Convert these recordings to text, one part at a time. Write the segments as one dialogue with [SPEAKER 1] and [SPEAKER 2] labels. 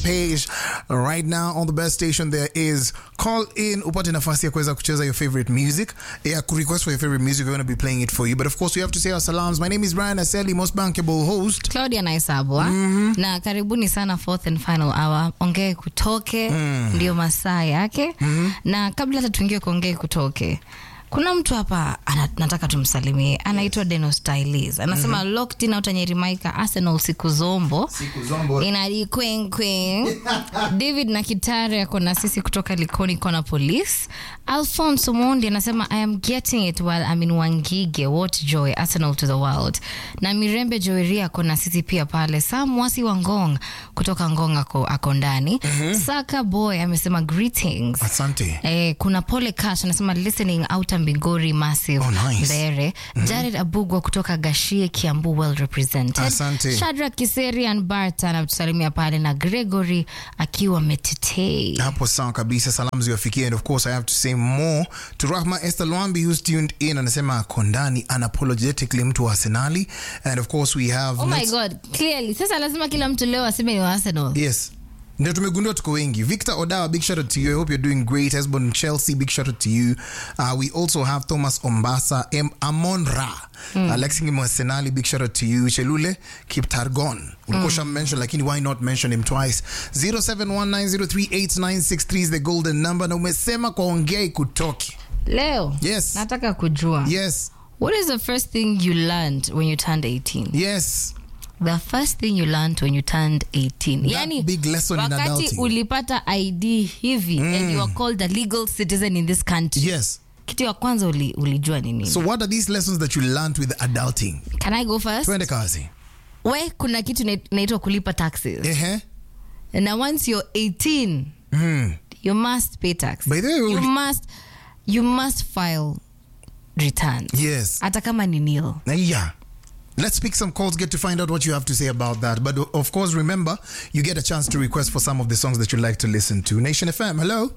[SPEAKER 1] page right now on the best station there is call in upate nafasi ya kuweza kucheza your favorite music ya kurequest for your favorite music we're going to be playing it for you but of course we have to say our salams my name is Brian Aseli most bankable host
[SPEAKER 2] claudia naisabwa mm-hmm. na karibuni sana fourth and final hour ongee kutoke mm. ndio masaa yake mm-hmm. na kabla hata tuingie kuongee kutoke kuna mtu hapa ana, nataka tumsalimie anaitwa Deno Stylis anasema mm-hmm. locked in out Nyerimaika Arsenal siku zombo
[SPEAKER 1] Siku zombo.
[SPEAKER 2] inadi queen queen David na Kitare ako na sisi kutoka Likoni Kona Police Alphonse Mondi anasema I am getting it while I'm in Wangige what joy Arsenal to the world na Mirembe Joeria ako na sisi pia pale Sam Wasi wa Ngong kutoka Ngong ako, ako ndani mm-hmm. Saka Boy amesema greetings
[SPEAKER 1] asante
[SPEAKER 2] Eh, kuna Pole Cash anasema listening out Mbingori massive
[SPEAKER 1] Oh, nice.
[SPEAKER 2] Mbere. Jared Abugwa kutoka Gashie Kiambu well represented.
[SPEAKER 1] Asante.
[SPEAKER 2] Shadrack Kiserian Bart anatusalimia pale na Gregory akiwa Metete.
[SPEAKER 1] hapo sawa kabisa salamu ziwafikie and of course i have to say more to rahma esther lwambi who's tuned in anasema ako ndani unapologetically mtu wa arsenali and of course we have
[SPEAKER 2] Oh my
[SPEAKER 1] let's-
[SPEAKER 2] god, clearly. Sasa lazima kila mtu leo aseme ni wa Arsenal.
[SPEAKER 1] yes ndio tumegundua tuko wengi victor odawa big shout out to you i hope you're doing great hesbon chelsea big shout out to you uh, we also have thomas ombasa M- amon ra mm. alexi mwasenali big shout out to you chelule kiptargon ulikuwa mm. mention lakini why not mention him twice 0719038963 is the golden number na umesema kwa ongea ikutoke
[SPEAKER 2] Leo.
[SPEAKER 1] Yes.
[SPEAKER 2] Nataka kujua.
[SPEAKER 1] yes
[SPEAKER 2] What is the first thing you learned when you turned 18?
[SPEAKER 1] yes
[SPEAKER 2] The first thing you learned when you turned 18.
[SPEAKER 1] That big lesson in
[SPEAKER 2] wakati
[SPEAKER 1] adulting.
[SPEAKER 2] ulipata ID hivi and you are called a legal citizen in this country.
[SPEAKER 1] yes
[SPEAKER 2] Kitu ya kwanza uli, ulijua ni nini?
[SPEAKER 1] so what are these lessons that you learned with adulting
[SPEAKER 2] Can I go first?
[SPEAKER 1] twende kazi
[SPEAKER 2] We kuna kitu ina- inaitwa kulipa taxes.
[SPEAKER 1] ehe
[SPEAKER 2] Na once you're 18,
[SPEAKER 1] mm.
[SPEAKER 2] you must pay tax.
[SPEAKER 1] By the way,
[SPEAKER 2] you
[SPEAKER 1] uli-
[SPEAKER 2] must you must file returns.
[SPEAKER 1] yes
[SPEAKER 2] Hata kama ni nil.
[SPEAKER 1] Uh, Yeah. Let's pick some calls, get to find out what you have to say about that. But o- of course, remember, you get a chance to request for some of the songs that you'd like to listen to. Nation FM, hello.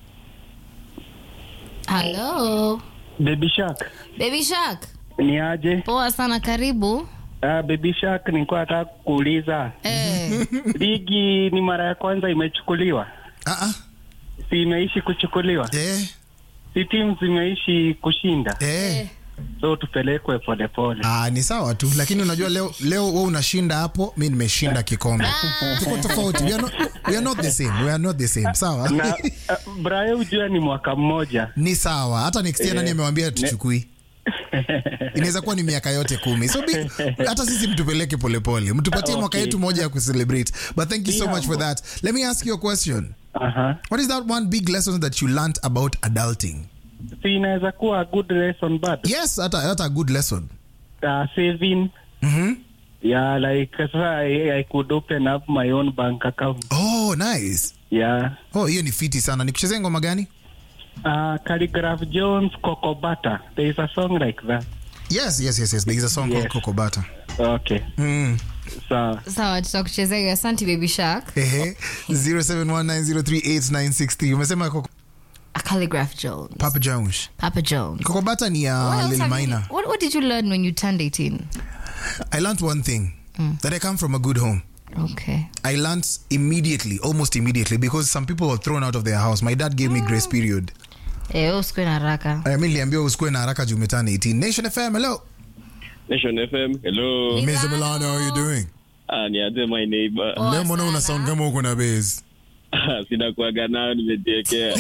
[SPEAKER 2] Hello.
[SPEAKER 3] Baby Shark
[SPEAKER 2] Baby Shark.
[SPEAKER 3] ni aje?
[SPEAKER 2] Poa sana karibu.
[SPEAKER 3] Uh, Baby Shark nilikuwa nataka kuuliza
[SPEAKER 2] Eh.
[SPEAKER 3] ligi ni mara ya kwanza imechukuliwa,
[SPEAKER 1] Uh-uh.
[SPEAKER 3] si imeishi kuchukuliwa,
[SPEAKER 1] Eh,
[SPEAKER 3] si timu zimeishi kushinda,
[SPEAKER 1] eh.
[SPEAKER 3] so tupelekwe polepole.
[SPEAKER 1] Ah, ni sawa tu lakini unajua leo leo wewe unashinda hapo mi nimeshinda kikombe tuko tofauti we are, not, we are not the same we are not the same sawa
[SPEAKER 3] na uh, Brayo ujua ni mwaka mmoja
[SPEAKER 1] ni sawa hata next year nani
[SPEAKER 3] Eh,
[SPEAKER 1] amewambia tuchukui inaweza kuwa ni miaka yote kumi so bi, hata sisi mtupeleke polepole mtupatie mwaka
[SPEAKER 3] Okay.
[SPEAKER 1] yetu moja ya kucelebrate but thank you so much for that let me ask you a question
[SPEAKER 3] Aha.
[SPEAKER 1] What is that one big lesson that you learned about adulting?
[SPEAKER 3] si inaweza kuwa a good lesson but
[SPEAKER 1] Yes, that's a, that's a good lesson.
[SPEAKER 3] uh, saving
[SPEAKER 1] Mm-hmm.
[SPEAKER 3] yeah like sasa I, I could open up my own bank account
[SPEAKER 1] Oh, nice.
[SPEAKER 3] yeah
[SPEAKER 1] Oh, hiyo ni fiti sana. Nikuchezee ngoma gani?
[SPEAKER 3] uh, Calligraph Jones Coco Butter there is a song like that
[SPEAKER 1] Yes, yes, yes, yes. There is a song
[SPEAKER 3] Yes.
[SPEAKER 1] called Coco Butter.
[SPEAKER 3] okay
[SPEAKER 1] Mm.
[SPEAKER 3] sawa
[SPEAKER 2] Sawa, tutakuchezea hiyo. Asante Baby Shark.
[SPEAKER 1] Ehe. 0719038963. Umesema Coco
[SPEAKER 2] A calligraph Jones.
[SPEAKER 1] Papa Jones.
[SPEAKER 2] Papa Jones.
[SPEAKER 1] Coco Butter ni ya
[SPEAKER 2] What else
[SPEAKER 1] Lil
[SPEAKER 2] have you-
[SPEAKER 1] Maina.
[SPEAKER 2] what, what did you learn when you turned 18?
[SPEAKER 1] I learned one thing. That I come from a good home.
[SPEAKER 2] Okay.
[SPEAKER 1] I learned immediately, almost immediately, because some people were thrown out of their house. My dad gave me grace period.
[SPEAKER 2] Eh, wewe usikue na haraka.
[SPEAKER 1] Uh, mi niliambiwa usikuwe na haraka juu umetana 18. Nation FM, hello.
[SPEAKER 4] Nation FM, hello.
[SPEAKER 2] Ni-
[SPEAKER 1] Mr. Milano, how are you doing?
[SPEAKER 4] Ah, ni aje my neighbor.
[SPEAKER 2] Poa
[SPEAKER 1] Leo mbona una
[SPEAKER 2] sana.
[SPEAKER 1] sound kama uko na base?
[SPEAKER 4] Sina kuaga nayo nimejiekea.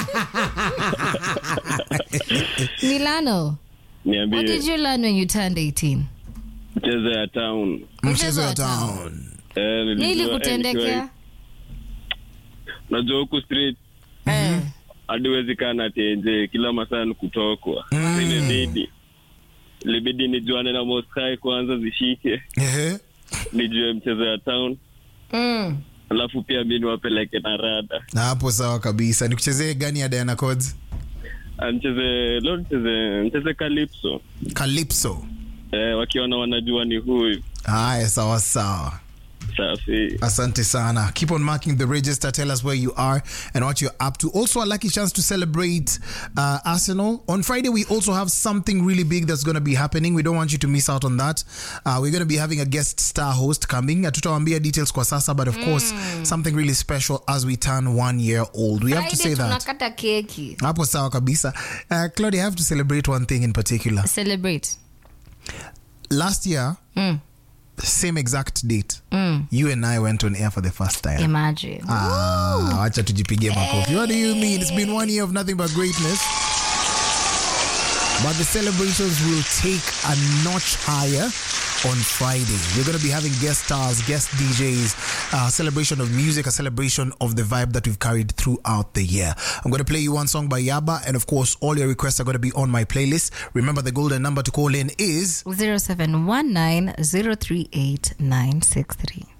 [SPEAKER 2] Milano, what
[SPEAKER 4] Niambie
[SPEAKER 2] did you learn when you turned 18?
[SPEAKER 4] mchezo ya town.
[SPEAKER 1] Mchezo ya
[SPEAKER 2] wa
[SPEAKER 1] town.
[SPEAKER 4] Eh, nilijua-
[SPEAKER 2] Nili
[SPEAKER 4] eh,
[SPEAKER 2] kutendekea?
[SPEAKER 4] nikiwa- Unajua huku street
[SPEAKER 2] Eh.
[SPEAKER 4] hadi huwezi kaa na tenje kila masaa ni kutokwa.
[SPEAKER 1] Mm.
[SPEAKER 4] Ilibidi ilibidi nijuane na Moskai kwanza zishike,
[SPEAKER 1] Ehe.
[SPEAKER 4] nijue mchezo ya town,
[SPEAKER 2] Mm.
[SPEAKER 4] alafu pia mi niwapeleke na rada.
[SPEAKER 1] Na hapo sawa kabisa. Nikuchezee gani ya Diana Codes?
[SPEAKER 4] Ah, Mcheze leo mcheze mcheze Calypso.
[SPEAKER 1] Calypso.
[SPEAKER 4] Eh, wakiona wanajua ni huyu.
[SPEAKER 1] Haya, sawa sawa.
[SPEAKER 4] safi
[SPEAKER 1] Asante sana. Keep on marking the register. Tell us where you are and what you're up to. Also, a lucky chance to celebrate uh, Arsenal. On Friday, we also have something really big that's going to be happening. We don't want you to miss out on that. Uh, we're going to be having a guest star host coming. Hatutawambia details kwa sasa, but of course, something really special as we turn one year old. We have to say
[SPEAKER 2] Friday
[SPEAKER 1] that.
[SPEAKER 2] tunakata keki
[SPEAKER 1] Hapo sawa kabisa. Uh, Claudia, I have to celebrate one thing in particular.
[SPEAKER 2] celebrate
[SPEAKER 1] Last year,
[SPEAKER 2] Mm.
[SPEAKER 1] same exact date, you and I went on air for the first time.
[SPEAKER 2] imagine
[SPEAKER 1] Ah, wacha tujipigie makofi. What do you mean? It's been one year of nothing but greatness. But the celebrations will take a notch higher on Friday. We're going to be having guest stars, guest DJs, a celebration of music, a celebration of the vibe that we've carried throughout the year. I'm going to play you one song by Yaba, and of course, all your requests are going to be on my playlist. Remember, the golden number to call in is
[SPEAKER 2] 0719 038 963